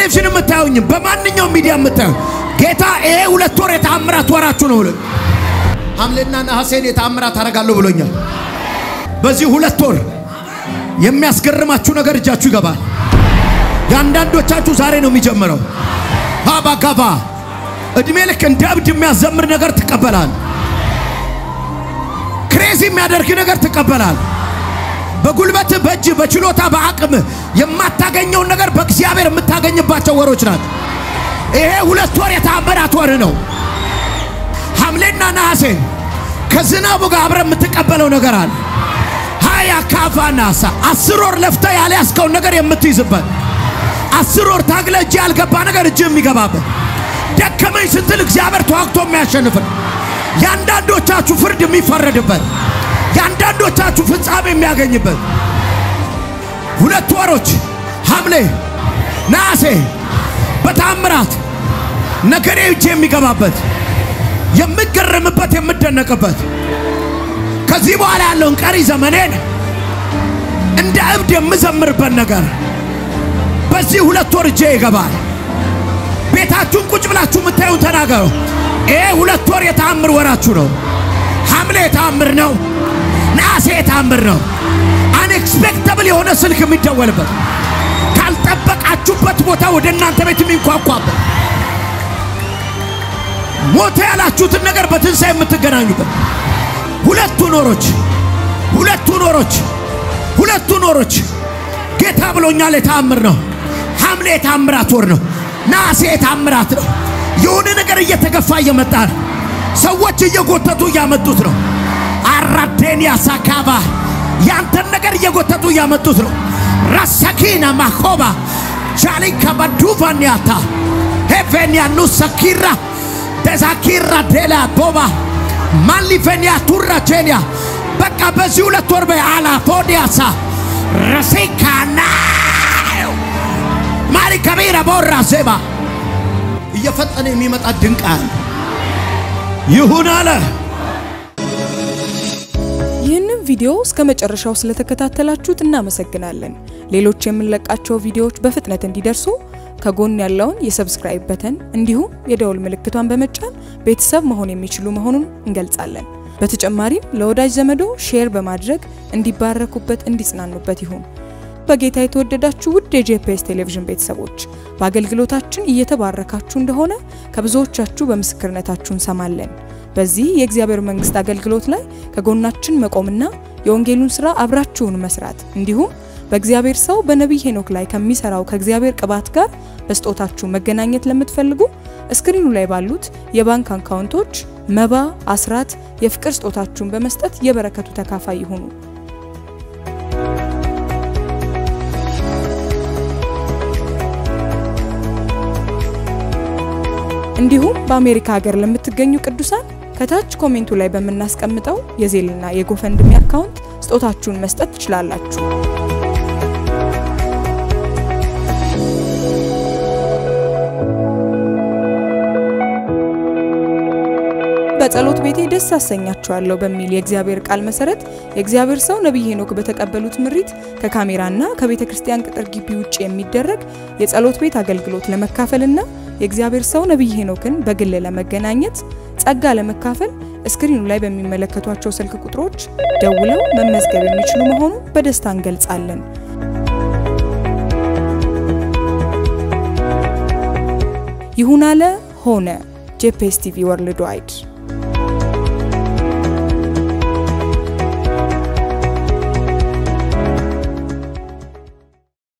በቴሌቪዥን የምታዩኝም በማንኛውም ሚዲያ የምታዩ ጌታ ይሄ ሁለት ወር የተአምራት ወራችሁ ነው ብሎ ሐምሌና ነሐሴን የተአምራት አደርጋለሁ ብሎኛል። በዚህ ሁለት ወር የሚያስገርማችሁ ነገር እጃችሁ ይገባል። የአንዳንዶቻችሁ ዛሬ ነው የሚጀምረው። ባባ ጋባ እድሜ ልክ እንደ እብድ የሚያዘምር ነገር ትቀበላል። ክሬዚ የሚያደርግ ነገር ትቀበላል። በጉልበት በእጅ በችሎታ በአቅም የማታገኘውን ነገር በእግዚአብሔር የምታገኝባቸው ወሮች ናቸው። ይሄ ሁለት ወር የተአምራት ወር ነው። ሐምሌና ነሐሴ ከዝናቡ ጋር አብረ የምትቀበለው ነገር አለ። ሀያ ካፋ ናሳ አስር ወር ለፍተ ያልያዝከውን ነገር የምትይዝበት አስር ወር ታግለ እጅ ያልገባ ነገር እጅ የሚገባበት ደከመኝ ስትል እግዚአብሔር ተዋግቶ የሚያሸንፍን የአንዳንዶቻችሁ ፍርድ የሚፈረድበት የአንዳንዶቻችሁ ፍጻሜ የሚያገኝበት ሁለት ወሮች ሐምሌ ነሐሴ በታምራት ነገሬ እጅ የሚገባበት የምገረምበት የምደነቅበት ከዚህ በኋላ ያለውን ቀሪ ዘመኔን እንደ እብድ የምዘምርበት ነገር በዚህ ሁለት ወር እጄ ይገባል። ቤታችሁን ቁጭ ብላችሁ የምታዩን ተናገሩ። ይሄ ሁለት ወር የተአምር ወራችሁ ነው። ሐምሌ የተአምር ነው። ነሐሴ የተአምር ነው። አንኤክስፔክተብል የሆነ ስልክ የሚደወልበት ካልጠበቃችሁበት ቦታ ወደ እናንተ ቤት የሚንኳኳበት ሞተ ያላችሁትን ነገር በትንሣኤ የምትገናኙበት ሁለቱ ኖሮች ሁለቱ ኖሮች ሁለቱ ኖሮች ጌታ ብሎኛል። የተአምር ነው። ሐምሌ የታምራት ወር ነው። ነሐሴ የታምራት ነው። የሆነ ነገር እየተገፋ እየመጣ ነው። ሰዎች እየጎተቱ እያመጡት ነው። አራዴንያ ሳካባ ያንተን ነገር እየጎተቱ እያመጡት ነው። ራሳኪና ማኮባ ጃሊካ ባዱቫንያታ ሄቬንያ ኑሳኪራ ደዛኪራ ዴላ ቦባ ማሊቬንያ ቱራ ጄንያ በቃ በዚህ ሁለት ወር በአላ ፎዲያሳ ረሴካና ማሪ ከቢራ ቦራ ዜባ እየፈጠነ የሚመጣ ድንቅ አለ ይሁን አለ። ይህንን ቪዲዮ እስከ መጨረሻው ስለተከታተላችሁት እናመሰግናለን። ሌሎች የምንለቃቸው ቪዲዮዎች በፍጥነት እንዲደርሱ ከጎን ያለውን የሰብስክራይብ በተን እንዲሁም የደውል ምልክቷን በመጫን ቤተሰብ መሆን የሚችሉ መሆኑን እንገልጻለን። በተጨማሪም ለወዳጅ ዘመዶ ሼር በማድረግ እንዲባረኩበት፣ እንዲጽናኑበት ይሁን። በጌታ የተወደዳችሁ ውድ የጄፒኤስ ቴሌቪዥን ቤተሰቦች በአገልግሎታችን እየተባረካችሁ እንደሆነ ከብዙዎቻችሁ በምስክርነታችሁ እንሰማለን። በዚህ የእግዚአብሔር መንግስት አገልግሎት ላይ ከጎናችን መቆምና የወንጌሉን ስራ አብራችሁን መስራት እንዲሁም በእግዚአብሔር ሰው በነቢይ ሄኖክ ላይ ከሚሰራው ከእግዚአብሔር ቅባት ጋር በስጦታችሁ መገናኘት ለምትፈልጉ እስክሪኑ ላይ ባሉት የባንክ አካውንቶች መባ፣ አስራት፣ የፍቅር ስጦታችሁን በመስጠት የበረከቱ ተካፋይ ይሁኑ። እንዲሁም በአሜሪካ ሀገር ለምትገኙ ቅዱሳን ከታች ኮሜንቱ ላይ በምናስቀምጠው የዜልና የጎፈንድሚ አካውንት ስጦታችሁን መስጠት ትችላላችሁ። በጸሎት ቤቴ ደስ አሰኛችኋለሁ በሚል የእግዚአብሔር ቃል መሰረት የእግዚአብሔር ሰው ነቢይ ሄኖክ በተቀበሉት ምሪት ከካሜራና ከቤተ ክርስቲያን ቅጥር ግቢ ውጭ የሚደረግ የጸሎት ቤት አገልግሎት ለመካፈልና የእግዚአብሔር ሰው ነቢይ ሄኖክን በግል ለመገናኘት ጸጋ ለመካፈል እስክሪኑ ላይ በሚመለከቷቸው ስልክ ቁጥሮች ደውለው መመዝገብ የሚችሉ መሆኑን በደስታ እንገልጻለን። ይሁን አለ ሆነ። ጄፒኤስ ቲቪ ወርልድ ዋይድ